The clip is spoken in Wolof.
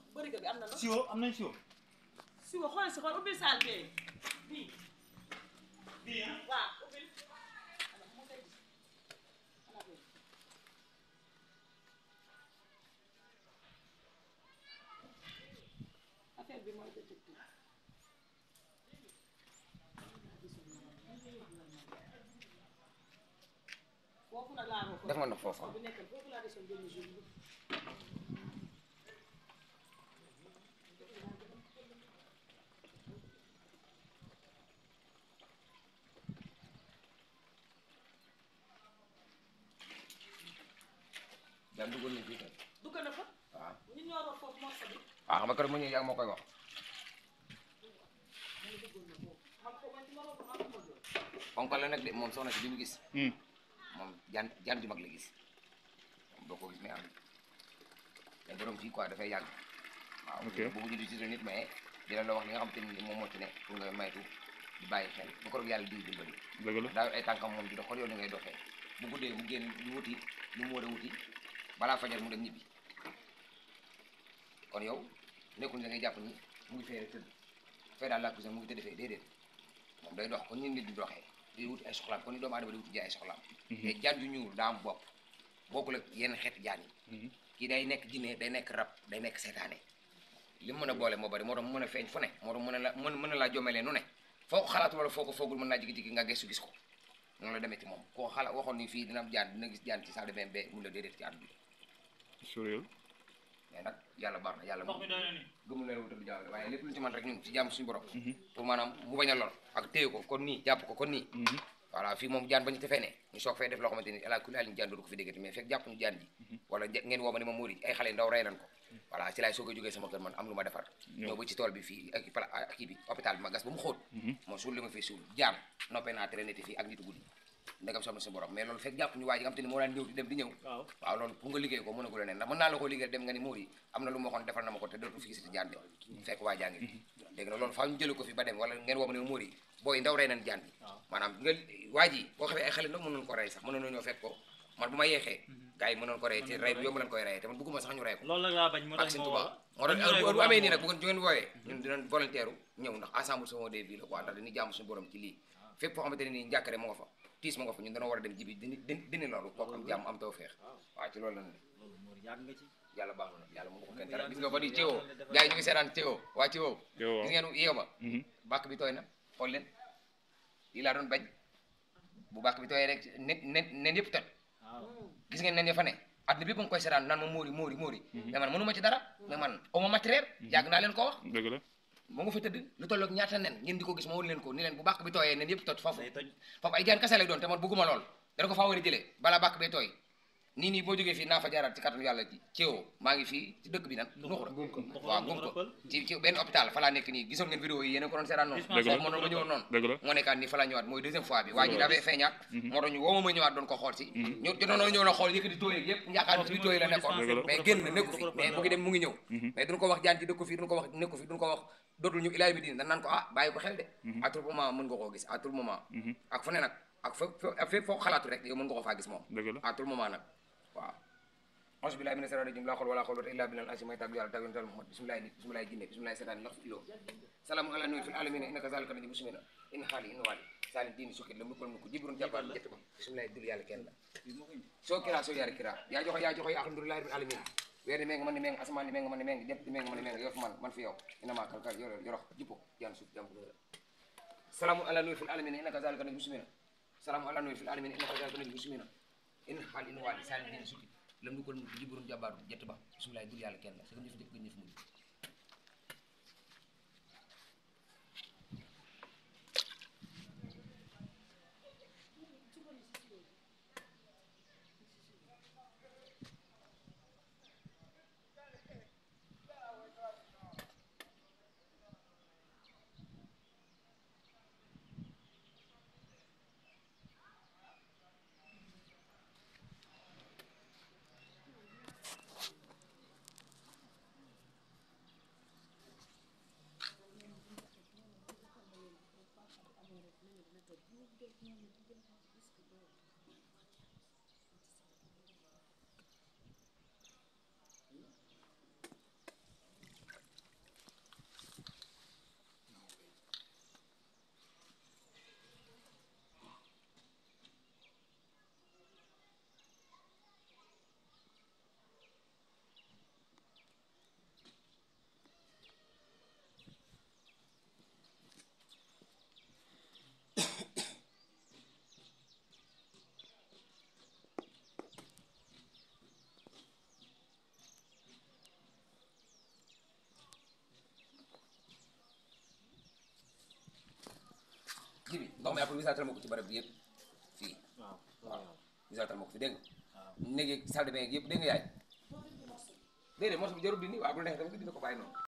bërigo bi am na ndox siwo am nañ siwo si wa xool si xool ubbil saal bee bii bii ah waaw ubbil ana mu koy gis ana bee affaire bi mooy dëgg dëgg foofu nag laa def nga ndox foofu bi nekkal foofu laa desoon benn jour bi jaan duggoon nañ fii tey dugg na fa waaw ñu ñoo root foofu morso bi waaw xam nga keroog mu ñëw yaa ngi moo koy wax mu duggoon na foofu xam ko man ci ma root xam ko jël ponkal la nag de moom soxna si bi mu gis moom jaan jaan ju mag la gis moom doo ko gis mais am te borom fii quoi dafay yàgg waaw Ok. boobu ñu di ci nit mais dina la wax li nga xam te ni moom moo ci ne pour nga maytu di bàyyi xel bu ko rog yàlla di dimbali dëgg la daa yor ay tànkam moom di dox xool yow ni ngay doxee bu guddee mu génn di wuti lu mu war a wuti balaa fajar mu dem ñibbi kon yow nekkul da ngay jàpp ni mu ngi fee rek tëdd fee daal laa ko mu ngi tëdd fee déedéet moom day dox kon ñu nit di doxee di wuti ay soxlaam kon ni doomu aadama di wuti ji ay soxlaam te jaan ju ñuul daa am bopp bokkul ak yenn xeeti jaan yi kii day nekk jinne day nekk rab day nekk seetaane li mu mën a boole moo bari moo tax mu mën a feeñ fu ne moo tax mën a la mën mën a laa jomelee nu ne foo ko xalaatu wala foo ko foogul mën naa jigi-jigi nga gestu gis ko noonu la demee ci moom koo xalaat waxoon ni fii dina am jaan dina gis jaan ci salle de bain be mun la déedéet ci àdduna sureel mais nag yàlla baax na yàlla ndox mi doy na ni gëmul leen wutal jàll waaye lépp lu ñu ci man rek ñun ci jàmm suñu borom pour maanaam mu bañ a lor ak téye ko kon nii jàpp ko kon nii voilà fii moom jaan bañu tefee ne ñu soog fay def loo xamante ni ala kulli alin jaan dootu ko fi déggati mais fekk jàpp ñu jaan ji wala je- ngeen woo ma ni ma muuri ay xale ndaw rey nañ ko voilà ci laay soog a jógee sama kër man am lu ma defar ñëw ba ci tool bi fii ak pala ak kii bi hôpital bi ma gas ba mu xóot moo suul li ma fii suul jaan noppee naa traité fii ak nitu guddi ndegam soxna si borom mais loolu fekk jàpp ñu waa ji nga xam te ni moo daan ñëw di dem di ñëw waaw waaw loolu pour nga liggéey ko mën a ko leneen ndax mën naa la ko liggéey dem nga ni muuri am na lu ma waxoon defal na ma ko te dootu fi gisati jaan de fekk waa jaa ngi fi léegi nag loolu faaw ñu jële ko fi ba dem wala ngeen woo ma ne muuri booy ndaw rey nañ jaan bi maanaam nga waa ji boo xamee ay xale ndaw mënoon ko rey sax mënoon ñoo fekk ko man bu ma yeexee gars yi mënoon ko rey te rey bu yomb lañ koy reyee te man bëgguma sax ñu rey ko loolu nag laa bañ moo ak tax seen ma tubaab woo moo tax heure bu amee nii nag bu ngeen bu ngeen wooyee ñun dinañ volontaire ñëw ndax ensemble sama des villes quoi ndax dañuy jàmm suñu borom ci lii fépp foo xamante ne nii njàkkare mu nga fa tiis mu nga fa ñun dana war a dem jibi dini dini dini loolu kooku am jàmm am taw feex waaw ci loolu la ne loolu moo yàgg nga ci yàlla baax na yàlla mu ko kenn dara gis nga ko di Thiéwo gars yi ñu ngi seetaan Thiéwo waa Thiéwo Thiéwo gis ngeen yeew ma bàkk bi tooy na xool leen lii laa doon bañ bu bàkk bi tooyee rek nen nen nen yëpp toj waaw gis ngeen nen ya fa ne àdduna bépp a ngi koy seetaan naan ma móori móori móori mais man mënu ma ci dara mais man aw ma matériel yàgg naa leen ko wax dëgg la mu nga fa tëdd lu tolloog ñaata nen ngeen di ko gis ma won leen ko ni leen bu bàkk bi tooyee nen yëpp toj foofu day toj foofu ay jaan kase lay doon te man bëgguma lool dana ko faa war a jëlee balaa bàkk bee tooy nii nii boo jógee fii naa fa jaaraat ci kattanu yàlla ci Thiéwo maa ngi fii ci dëkk bi nan nuxura waaw gum ko ci ci benn hôpital fa laa nekk nii gisoon ngeen vidéo yi yéen a ko doon seetaan noonu Dëgg la. foofu ma doon ma ñëwoon noonu dëgg la moo nekkaat nii fa laa ñëwaat mooy deuxième fois bi waa ji dafay feeñaat moo tax ñu woo ma ma ñëwaat doon ko xool si ñu jotoon ñëw na xool yëkkati tooyeeg yëpp yaakaar ni ci tooy la nekkoon Dëgg la. mais génn na nekku fi mais mu ngi dem mu ngi ñëw mais duñ ko wax jaan ci dëkk fi duñ ko wax nekku fi duñ ko wax dootul ñu ilaay bi diin dañ naan ko ah bàyyi ko xel de à tout moment mën nga koo gis à tout moment ak fu ne nag ak fépp fépp foo xalaatu rek yow mën nga ko faa gis moom dëgg la à tout moment nag waaw auzu billahi mina shaytaani rajim laa xawla wala quwwata illa billahi al-azim may tàggu yàlla tàggu yonent Muhammad bismillahi nit bismillahi jinne bismillahi seetaan lax ilo salaamu ala nuyu fil alamina innaka zalika naji muslimina in xaali in waali saalin diini sukkit la mukkul mukk jibrun jàppaar jett ba bismillahi dul yàlla kenn la soo kira soo yaari kira yaa joxe yaa joxe alhamdulillahi rabbil alamin weer ni meng man ni meng asamaan ni meng man ni meng jant ni meng man ni meng yof man man fi yow ina maa kalkal yor yorox jippo jaan suuf jàmm salaamu ala nuyu fil alamina innaka zalika naji muslimina salaamu ala nuyu fil alamina innaka zalika naji muslimina in xaali in waali saalin diini sukkit lam du ko jibrun jàbbaar jett ba bismillahi dul yàlla kenn la sa jëf jëf jëf mujj jibi ndox mi après wisaatal ma ko ci barab bi yëpp fii waaw waaw wisaatal ma ko fi dégg nga waaw néeg yeeg salle de bain yëpp dégg nga yaay déedéet morso bi jarul dindi waaw bu la neexee tamit nga dindi ko bàyyi noonu